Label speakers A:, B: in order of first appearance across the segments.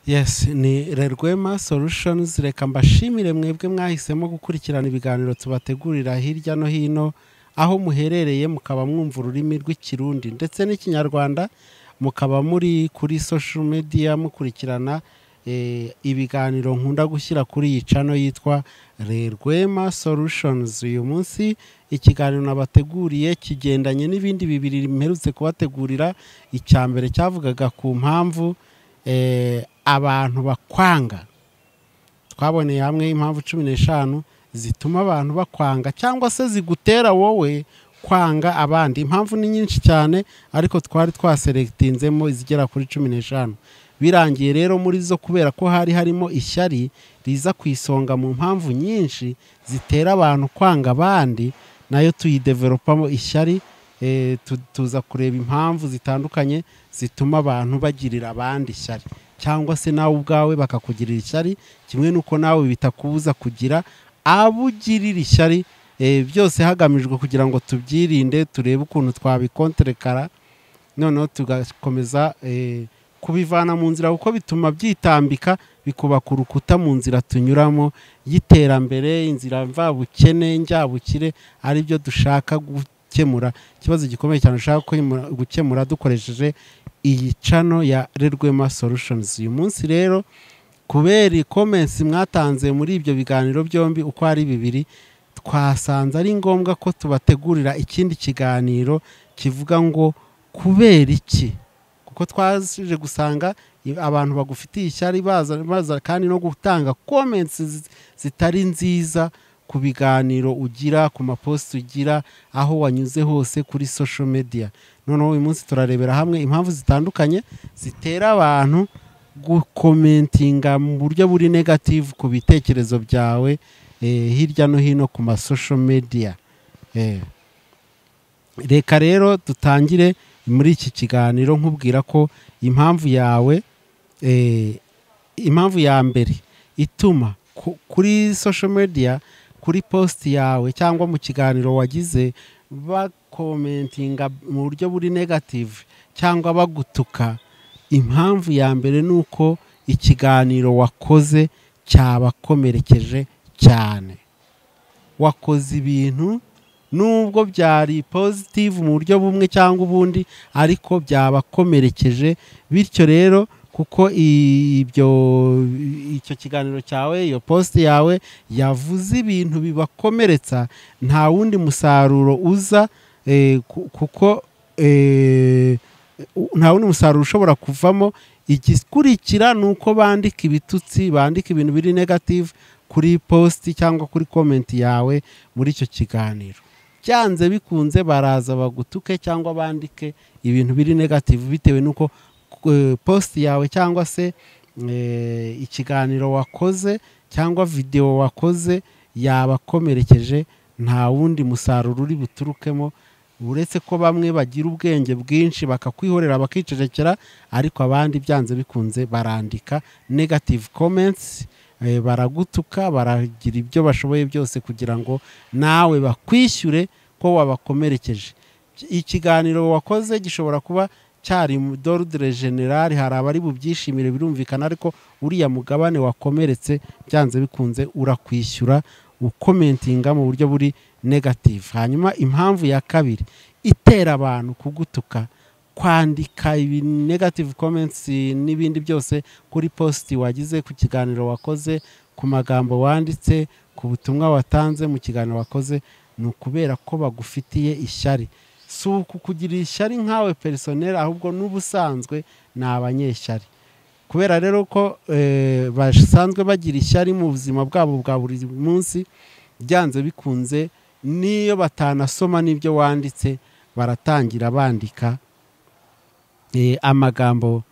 A: yesi ni rerwema solutions reka mbashimire mwebwe mwahisemo gukurikirana ibiganiro tubategurira hirya no hino aho muherereye mukaba mwumva ururimi rw'ikirundi ndetse n'ikinyarwanda mukaba muri kuri social media mukurikirana eh, ibiganiro nkunda gushyira kuri iyi cano yitwa rerwema solutions uyu munsi ikiganiro nabateguriye kigendanye n'ibindi bibiri mperutse kubategurira icya mbere cyavugaga ku mpamvu eh, abantu bakwanga twaboneye hamwe impamvu cumi n'eshanu zituma abantu bakwanga cyangwa se zigutera wowe kwanga abandi impamvu ni nyinshi cyane ariko twari twaseregitinzemo izigera kuri cumi n'eshanu birangiye rero muri zo kubera ko hari harimo ishyari riza ku isonga mu mpamvu nyinshi zitera abantu kwanga abandi nayo tuyidevelopamo ishyari eh, tu- tuza kureba impamvu zitandukanye zituma abantu bagirira abandi ishyari cyangwa se nawe ubwawe bakakugirira ishyari kimwe n'uko nawe bitakubuza kugira abo ugirira ishyari eh, byose hagamijwe kugira ngo tubyirinde turebe ukuntu twabikonterekara noneho tugakomeza eh, kubivana mu nzira kuko bituma byitambika bikubaka urukuta mu nzira tunyuramo y'iterambere inzira mvabukene njyabukire ari byo dushaka gukemura ikibazo gikomeye cyane dushaka gukemura- gukemura dukoresheje iyi cano ya rerwema solutions uyu munsi rero kubera comments mwatanze muri ibyo biganiro byombi uko ari bibiri twasanze ari ngombwa ko tubategurira ikindi kiganiro kivuga ngo kubera iki kuko twaje gusanga i- abantu bagufitiye ishyari baza baza kandi no gutanga comments zi- zitari nziza ku biganiro ugira ku maposti ugira aho wanyuze hose kuri social media noneho uyu munsi turarebera hamwe impamvu zitandukanye zitera abantu gukomentinga mu buryo buri negative ku bitekerezo byawe eh, hirya no hino ku ma social media eh. reka rero dutangire muri iki kiganiro nkubwira ko impamvu yawe eh, impamvu ya mbere ituma ku- kuri social media kuri post yawe cyangwa mu kiganiro wagize bakomentinga mu buryo buri negative cyangwa bagutuka impamvu ya mbere ni uko ikiganiro wakoze cyabakomerekeje cyane wakoze ibintu nubwo byari positive mu buryo bumwe cyangwa ubundi ariko byabakomerekeje bityo rero kuko ibyo icyo kiganiro cyawe iyo posti yawe yavuze ibintu bibakomeretsa nta wundi musaruro uza eh, ku- kuko eh, u- nta wundi musaruro ushobora kuvamo igikurikira ni uko bandika ibitutsi bandika ibintu biri negative kuri posti cyangwa kuri komenti yawe muri icyo kiganiro byanze bikunze baraza bagutuke cyangwa bandike ibintu biri negative bitewe n'uko eh, posti yawe cyangwa se eh, ikiganiro wakoze cyangwa videwo wakoze yabakomerekeje nta wundi musaruro uri buturukemo uretse ko bamwe bagira ubwenge bwinshi bakakwihorera bakicecekera ariko abandi byanze bikunze barandika negative comments eh, baragutuka baragira ibyo bashoboye byose kugira ngo nawe bakwishyure ko wabakomerekeje ikiganiro wakoze gishobora kuba cyari mu dorudire generale hari abari bubyishimire birumvikana ariko uriya mugabane wakomeretse byanze bikunze urakwishyura ukomentinga mu buryo buri negative hanyuma impamvu ya kabiri itera abantu kugutuka kwandika ibi negative comments n'ibindi byose kuri post wagize ku kiganiro wakoze ku magambo wanditse ku butumwa watanze mu kiganiro wakoze ni ukubera ko bagufitiye ishyari si ukukugirira ishyari nkawe perisoneri ahubwo n'ubusanzwe ni abanyeshyari kubera rero ko eh, basanzwe bagira ishyari mu buzima bwabo bwa buri munsi byanze bikunze n'iyo batanasoma n'ibyo wanditse baratangira bandika eh, amagambo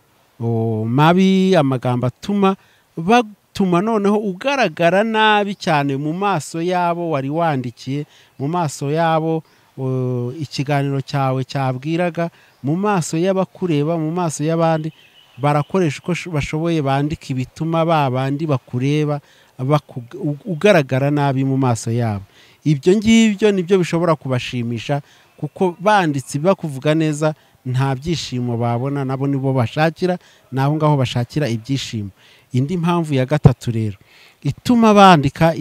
A: oh, mabi amagambo atuma batuma noneho ugaragara nabi cyane mu maso yabo wari wandikiye mu maso yabo oh, ikiganiro cyawe cyabwiraga mu maso y'abakureba mu maso y'abandi barakoresha uko sho- bashoboye bandika ibituma ba bandi bakureba baku- u- ugaragara nabi mu maso yabo ibyo ngibyo nibyo bishobora kubashimisha kuko banditse bakuvuga neza nta byishimo babona nabo nibo bashakira naho ngaho bashakira ibyishimo indi mpamvu ya gatatu rero ituma bandika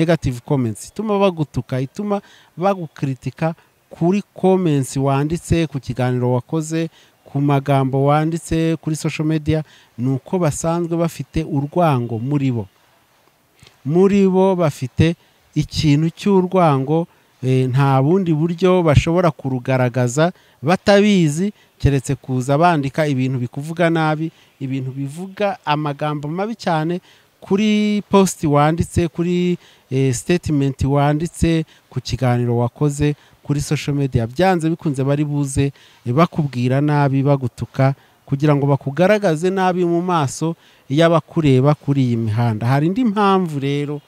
A: negative comments ituma bagutuka ituma bagukritika kuri comments wanditse ku kiganiro wakoze ku magambo wanditse kuri social media ni uko basanzwe bafite urwango muri bo muri bo bafite ikintu cy'urwango eh, nta bundi buryo bashobora kurugaragaza batabizi keretse kuza bandika ibintu bikuvuga nabi ibintu bivuga amagambo mabi cyane kuri post wanditse kuri eh, statement wanditse ku kiganiro wakoze kuri social media byanze bikunze bari buze eh, bakubwira nabi bagutuka kugira ngo bakugaragaze nabi mu maso y'abakureba kuri iyi mihanda hari indi mpamvu rero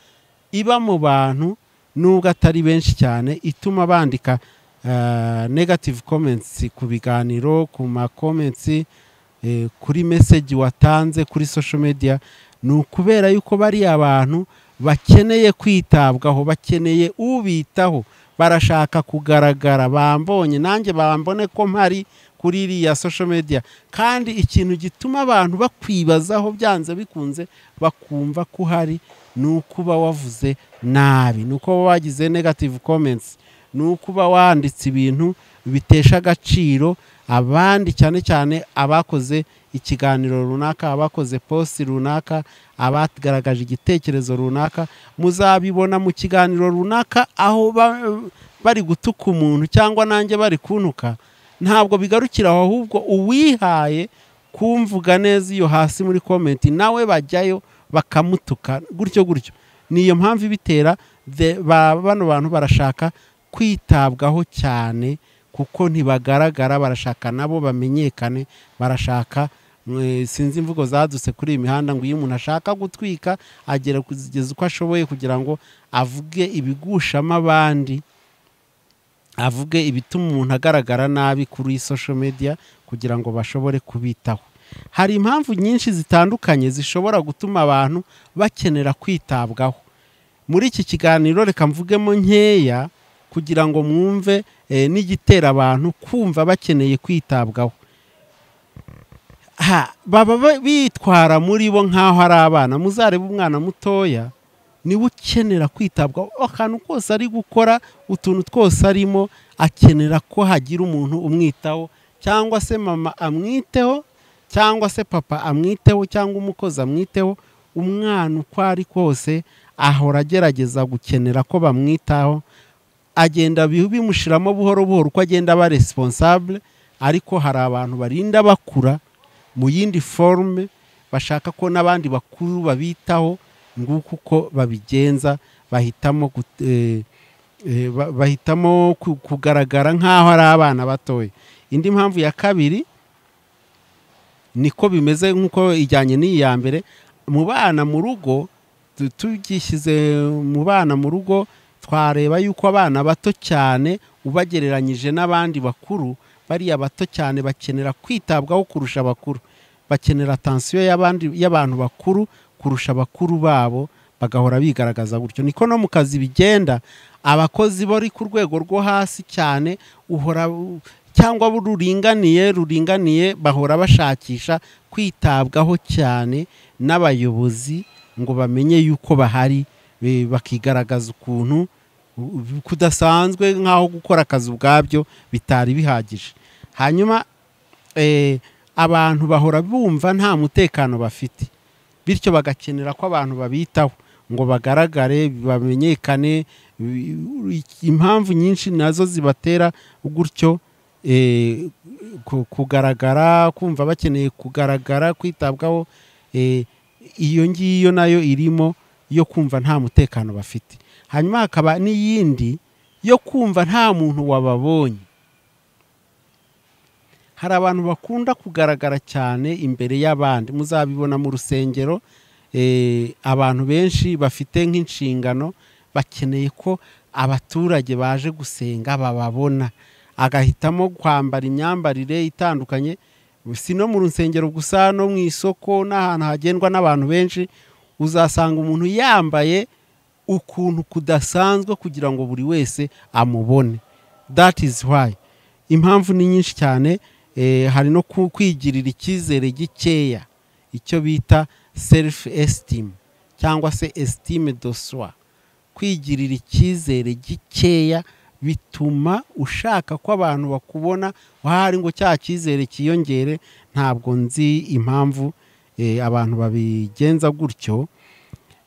A: iba mu bantu nubwo atari benshi cyane ituma bandika eh, negative comments ku biganiro ku ma comments eh, kuri message watanze kuri social media ni ukubera yuko bari abantu bakeneye kwitabwaho bakeneye ubitaho barashaka kugaragara bambonye nanjye bambone ko mpari kuri iriya social media kandi ikintu gituma abantu bakwibazaho byanze bikunze bakumva ko uhari ni ukuba wavuze nabi ni uko wagize negative comments ni ukuba wanditse ibintu bitesha agaciro abandi cyane cyane abakoze ikiganiro runaka abakoze posti runaka abagaragaje igitekerezo runaka muzabibona mu kiganiro runaka aho ba- bari gutuka umuntu cyangwa nanjye bari kuntuka ntabwo bigarukira aho ahubwo uwihaye kumvuga neza iyo hasi muri komenti nawe bajyayo bakamutuka gutyo gutyo ni iyo mpamvu ibitera the- ba- bano bantu barashaka kwitabwaho cyane kuko ntibagaragara barashaka nabo bamenyekane barashaka mwe, sinzi imvugo zadutse kuri iyi mihanda ngo iyo umuntu ashaka gutwika agera kugeza uko ashoboye kugira ngo avuge ibigushamo abandi avuge ibituma umuntu agaragara nabi kuri social media kugira ngo bashobore kubitaho hari impamvu nyinshi zitandukanye zishobora gutuma abantu bakenera kwitabwaho muri iki kiganiro reka mvugemo nkeya kugira ngo mwumve eh, n'igitera abantu kumva bakeneye kwitabwaho ha baba ba- bitwara muri bo nk'aho ari abana muzarebe umwana mutoya niwe ukenera kwitabwaho akantu kose ari gukora utuntu twose arimo akenera ko hagira umuntu umwitaho cyangwa se mama amwiteho cyangwa se papa amwiteho cyangwa umukozi amwiteho umwana uko ari kose ahora agerageza gukenera ko bamwitaho agenda bi- bimushiramo buhoro buhoro uko agenda aba responsable ariko hari abantu barinda bakura mu yindi forume bashaka ko n'abandi bakuru babitaho nguko uko babigenza bahitamo gut- eh, eh, ba- bahitamo ku- kugaragara nk'aho ari abana batoya indi mpamvu ya kabiri niko bimeze nk'uko ijyanye n'iyi ya mbere mu bana mu rugo tu- tugishyize mu bana mu rugo twareba yuko abana bato cyane ubagereranyije n'abandi bakuru bariya bato cyane bakenera kwitabwaho kurusha abakuru bakenera atansiyo y'abandi y'abantu bakuru kurusha abakuru babo bagahora bigaragaza gutyo niko no mu kazi bigenda abakozi bari ku rwego rwo hasi cyane uhora u- cyangwa bo ruringaniye ruringaniye bahora bashakisha kwitabwaho cyane n'abayobozi ngo bamenye yuko bahari eh, bakigaragaza ukuntu u- u- kudasanzwe nk'aho gukora akazi ubwabyo bitari bihagije hanyuma eh, abantu bahora bumva nta mutekano bafite bityo bagakenera ko abantu babitaho ngo bagaragare bamenyekane bi- impamvu nyinshi nazo zibatera gutyo eh, ku- kugaragara kumva bakeneye kugaragara kwitabwaho eh, iyo ngiyo nayo irimo yo kumva nta mutekano bafite hanyuma hakaba n'iyindi yo kumva nta muntu wababonye hari abantu bakunda kugaragara cyane imbere y'abandi muzabibona mu rusengero eh, abantu benshi bafite nk'inshingano bakeneye ko abaturage baje gusenga bababona agahitamo kwambara imyambarire itandukanye si no mu rusengero gusa no mu isoko n'ahantu hagendwa n'abantu benshi uzasanga umuntu yambaye ukuntu kudasanzwe kugira ngo buri wese amubone that is why impamvu ni nyinshi cyane hari no ku- kwigirira icyizere gikeya icyo bita self esitimu cyangwa se esitime doswa kwigirira icyizere gikeya bituma ushaka ko abantu bakubona wahari ngo cya cyizere cyiyongere ntabwo nzi impamvu eh, abantu babigenza gutyo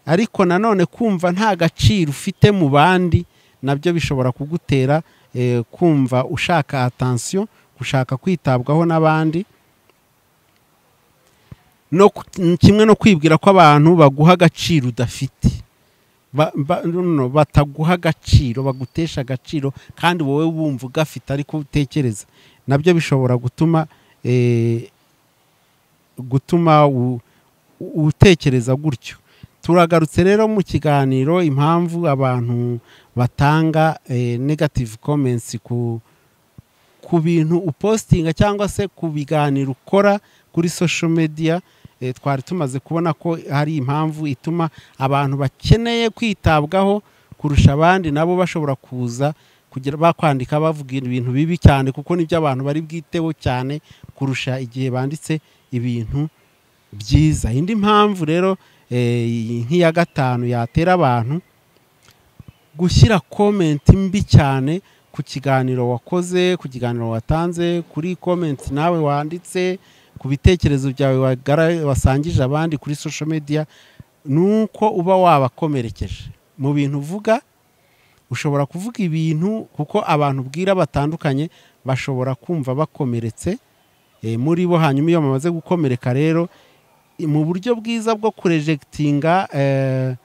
A: ariko nanone kumva nta gaciro ufite mu bandi nabyo bishobora kugutera eh, kumva ushaka atansiyo gushaka kwitabwaho n'abandi no ku- kimwe no kwibwira ko abantu baguha agaciro udafite ba- ba- no, no, bataguha agaciro bagutesha agaciro kandi wowe wumva ugafite ariko utekereza nabyo bishobora gutuma eh, gutuma u- u- utekereza gutyo turagarutse rero mu kiganiro impamvu abantu batanga eh, negative comments ku ku bintu upostinga cyangwa se ku biganiro ukora kuri social media eh, twari tumaze kubona ko hari impamvu ituma abantu bakeneye kwitabwaho kurusha abandi nabo bashobora kuza kugira bakwandika bavuga ibintu bibi cyane kuko nibyo abantu bari bwiteho cyane kurusha igihe banditse ibintu byiza indi mpamvu rero eh, nk'iya gatanu yatera abantu gushyira komenti mbi cyane ku kiganiro wakoze ku kiganiro watanze kuri komenti nawe wanditse ku bitekerezo byawe wagara- wasangije abandi kuri social media ni uko uba wabakomerekeje mu bintu uvuga ushobora kuvuga ibintu kuko abantu ubwira batandukanye bashobora kumva bakomeretse eh, muri bo hanyuma iyo bamaze gukomereka rero i- mu buryo bwiza bwo kurejegitinga eh,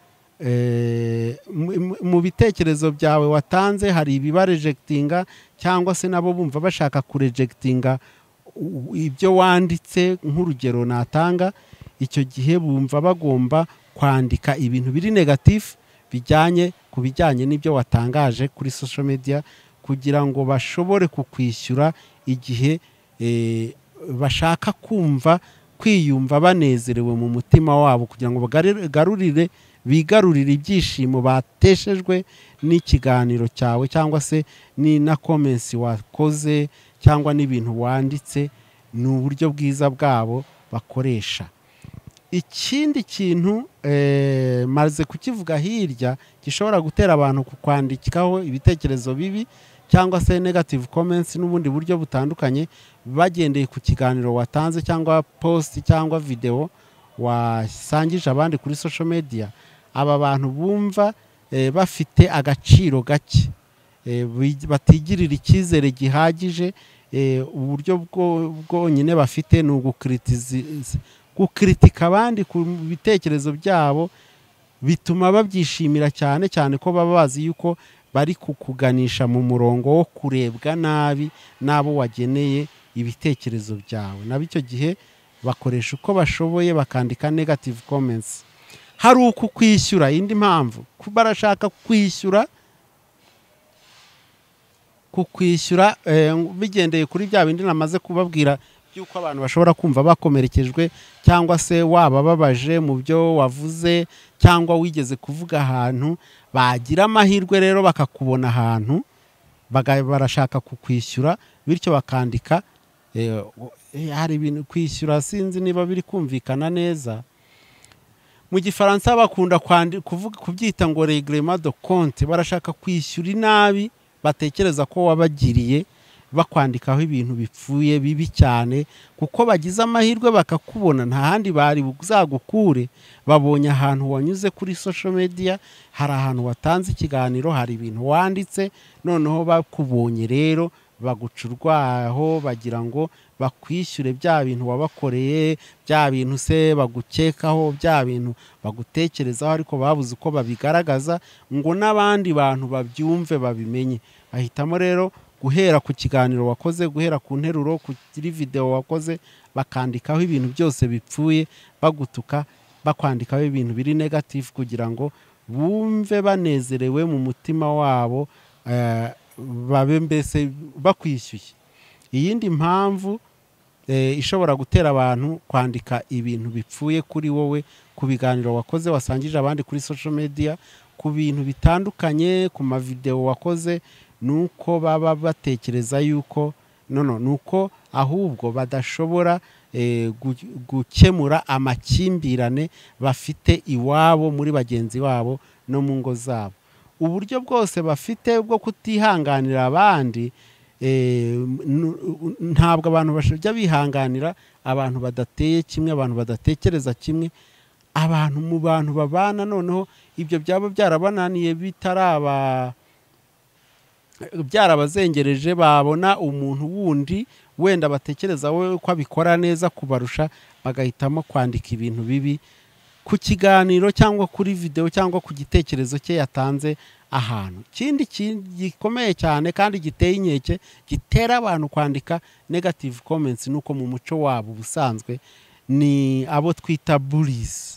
A: eh, mu- mu- mu bitekerezo byawe watanze hari ibibarejegitinga cyangwa se nabo bumva bashaka kurejegitinga u- ibyo wanditse nk'urugero natanga icyo gihe bumva bagomba kwandika ibintu biri negatifu bijyanye ku bijyanye n'ibyo watangaje kuri social media kugira ngo bashobore kukwishyura igihe eh, bashaka kumva kwiyumva banezerewe mu mutima wabo kugira ngo bagare- bagarurire bigarurire ibyishimo bateshejwe n'ikiganiro cyawe cyangwa se ni na komensi wakoze cyangwa n'ibintu wanditse ni uburyo bwiza bwabo bakoresha ikindi kintu eh, maze kukivuga hirya gishobora gutera abantu kukwandikaho ibitekerezo bibi cyangwa se negative comments n'ubundi buryo butandukanye bagendeye ku kiganiro watanze cyangwa post cyangwa video wasangije abandi kuri social media aba bantu bumva eh, bafite agaciro gake eh, bi- batigirira icyizere gihagije eh, uburyo bwo- bwonyine bafite ni ugukritizi gukritika abandi ku bitekerezo byabo bituma babyishimira cyane cyane ko baba bazi yuko bari kukuganisha mu murongo wo kurebwa nabi n'abo wageneye ibitekerezo byawe nabo icyo gihe bakoresha uko bashoboye bakandika negative comments hari ukukwishyura indi mpamvu ku- barashaka kwishyura kukwishyura eh, bigendeye kuri bya bindi namaze kubabwira by'uko abantu bashobora kumva bakomerekejwe cyangwa se wabababaje mu byo wavuze cyangwa wigeze kuvuga ahantu bagira amahirwe rero bakakubona ahantu baga- barashaka kukwishyura bityo bakandika eh, u- eh, hari ibintu kwishyura sinzi niba biri kumvikana neza mu gifaransa bakunda kwandi- kuvuga- kubyita ngo regrema de konte barashaka kwishyura inabi batekereza ko wabagiriye bakwandikaho ibintu bipfuye bibi cyane kuko bagize amahirwe bakakubona nta handi bari buzagukure babonye ahantu wanyuze kuri social media hari ahantu watanze ikiganiro hari ibintu wanditse noneho bakubonye rero baguca urwaho bagira ngo bakwishyure bya bintu wabakoreye bya bintu se bagukekaho bya bintu bagutekerezaho ariko babuze uko babigaragaza ngo n'abandi bantu babyumve babimenye bahitamo rero guhera ku kiganiro wakoze guhera ku nteruro kuri videwo wakoze bakandikaho ibintu byose bipfuye bagutuka bakwandikaho ibintu biri negatifu kugira ngo bumve banezerewe mu mutima wabo eh, babe mbese bakwishyuye iyindi mpamvu eh, ishobora gutera abantu kwandika ibintu bipfuye kuri wowe ku biganiro wakoze wasangije abandi kuri social media ku bintu bitandukanye ku mavideo wakoze ni uko baba batekereza yuko nono ni uko ahubwo badashobora gukemura amakimbirane bafite iwabo muri bagenzi babo no mu ngo zabo uburyo bwose bafite bwo kutihanganira abandi ntabwo abantu bajya bihanganira abantu badateye kimwe abantu badatekereza kimwe abantu mu bantu babana noneho ibyo byaba byarabananiye bitaraba byarabazengereje babona umuntu wundi wenda batekereza we ko abikora neza kubarusha bagahitamo kwandika ibintu bibi ku kiganiro cyangwa kuri videwo cyangwa ku gitekerezo cye yatanze ahantu ikindi gikomeye cyane kandi giteye inkeke gitera abantu kwandika negative comments ni uko mu muco wabo ubusanzwe ni abo twita burisi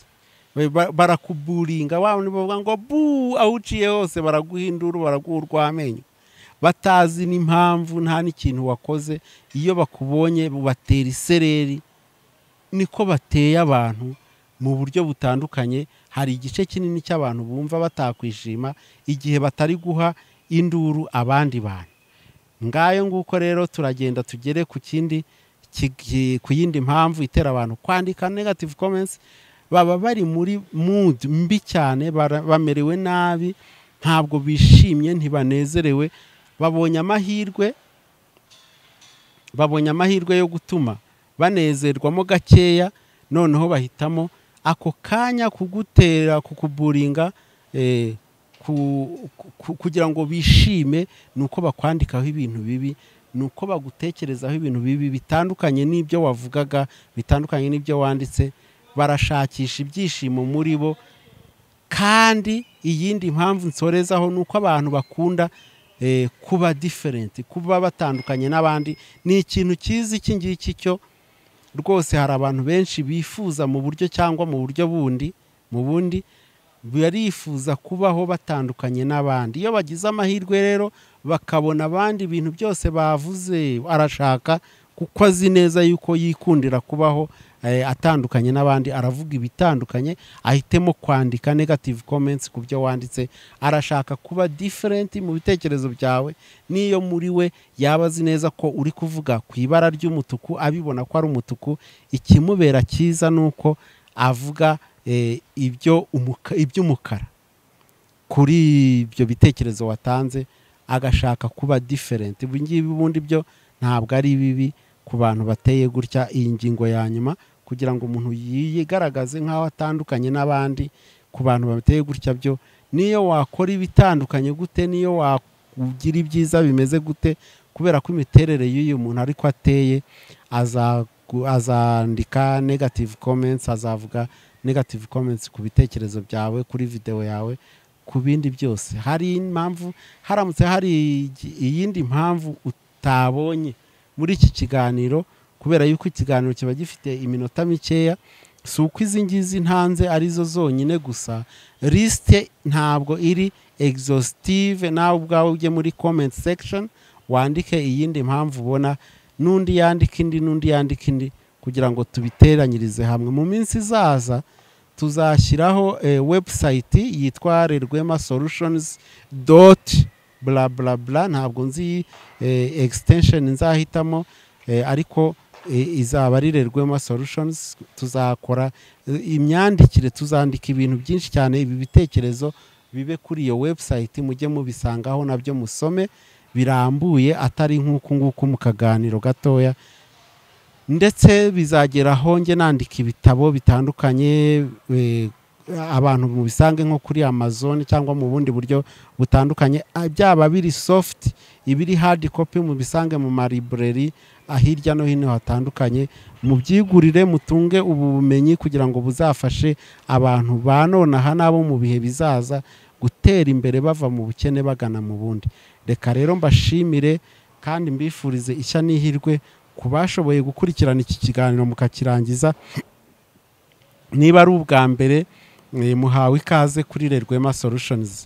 A: barakuburinga bavuga ngo bu aho uciye hose baraguhindura baraguha urw'amenyo batazi n'impamvu nta n'ikintu wakoze iyo bakubonye batera isereri niko bateye abantu mu buryo butandukanye hari igice kinini cy'abantu bumva batakwishima igihe batari guha induru abandi bantu ngayo nguko rero turagenda tugere ku kindi ku yindi mpamvu itera abantu kwandika negative comments baba bari muri mood mbi cyane bamerewe nabi ntabwo bishimye ntibanezerewe babonye amahirwe babonye amahirwe yo gutuma banezerwamo gakeya noneho bahitamo ako kanya kugutera kukuburinga kugira ngo bishime ni uko bakwandikaho ibintu bibi ni uko bagutekerezaho ibintu bibi bitandukanye n'ibyo wavugaga bitandukanye n'ibyo wanditse barashakisha ibyishimo muri bo kandi iyindi mpamvu nsorezaho ni uko abantu bakunda kuba diferenti kuba batandukanye n'abandi ni ikintu cyiza iki ngiki cyo rwose hari abantu benshi bifuza mu buryo cyangwa mu buryo bundi mu bundi barifuza kubaho batandukanye n'abandi iyo bagize amahirwe rero bakabona abandi ibintu byose bavuze arashaka kuko azi neza yuko yikundira kubaho atandukanye n'abandi aravuga ibitandukanye ahitemo kwandika negative comments ku byo wanditse arashaka kuba diferenti mu bitekerezo byawe n'iyo muri we yaba azi neza ko uri kuvuga ku ibara ry'umutuku abibona ko ari umutuku ikimubera cyiza ni uko avuga iby'umukara kuri ibyo bitekerezo watanze agashaka kuba diferenti ibi ngibi ubundi byo ntabwo ari bibi ku bantu bateye gutya iyi ngingo ya nyuma kugira ngo umuntu yigaragaze nk'aho atandukanye n'abandi ku bantu bateye gutya byo niyo wakora ibitandukanye gute niyo wagira ibyiza bimeze gute kubera ko imiterere y'uyu muntu ariko ateye azandika negative comments azavuga negative comments ku bitekerezo byawe kuri videwo yawe ku bindi byose hari impamvu haramutse hari iyindi mpamvu utabonye muri iki kiganiro kubera yuko ikiganiro kiba gifite iminota mikeya si uko izi ngizi ntanze arizo zonyine gusa lisite ntabwo iri egizositive nawe ubwawe ujye muri komenti sekishoni wandike iyindi mpamvu ubona n'undi yandika indi n'undi yandika indi kugira ngo tubiteranyirize hamwe mu minsi izaza tuzashyiraho webusayiti yitwa rwema solushonizi doti bla bla bla ntabwo nzi extension nzahitamo ariko izaba ari rerwema solutions tuzakora imyandikire tuzandika ibintu byinshi cyane ibi bitekerezo bibe kuri iyo website mujye mubisangaho nabyo musome birambuye atari nk'uku nguku mu kaganiro gatoya ndetse bizageraho njye nandika ibitabo bitandukanye abantu mubisange nko kuri amazon cyangwa mu bundi buryo butandukanye byaba biri soft ibiri hard copy mubisange mu maribureri hirya no hino hatandukanye mubyigurire mutunge ubu bumenyi kugira ngo buzafashe abantu ba nonaha n'abo mu bihe bizaza gutera imbere bava mu bukene bagana mu bundi reka rero mbashimire kandi mbifurize ishya n'ihirwe ku bashoboye gukurikirana iki kiganiro mukakirangiza niba ari ubwa mbere muhawe ikaze kuri rerwema solutions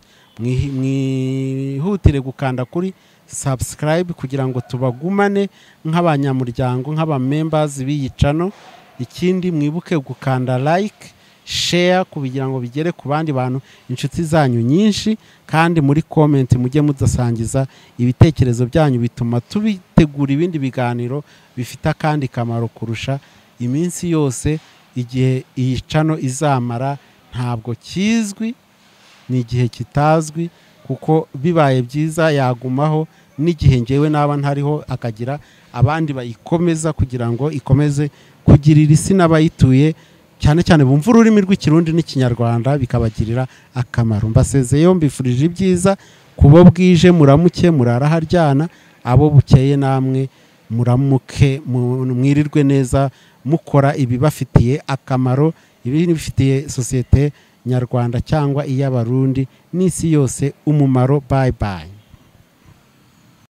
A: mwihutire gukanda kuri subscribe kugira ngo tubagumane nk'abanyamuryango nk'abamembazi b'iyi cano ikindi mwibuke gukanda like sheya kugira ngo bigere ku bandi bantu inshuti zanyu nyinshi kandi muri komenti mujye mudasangiza ibitekerezo byanyu bituma tubitegura ibindi biganiro bifite akandi kamaro kurusha iminsi yose igihe iyi cano izamara ntabwo kizwi ni igihe kitazwi kuko bibaye byiza yagumaho n'igihe ngewe naba ntariho akagira abandi bayikomeza kugira ngo ikomeze kugirira isi n'abayituye cyane cyane bumva ururimi rw'ikirundi n'ikinyarwanda bikabagirira akamaro mbasezeye mbifurije ibyiza kubo bwije muramuke murara haryana abo bukeye namwe muramuke mu- mwirirwe neza mukora ibibafitiye akamaro ibifitiye sosiyete nyarwanda cyangwa iy'abarundi n'isi yose umumaro bayi bayi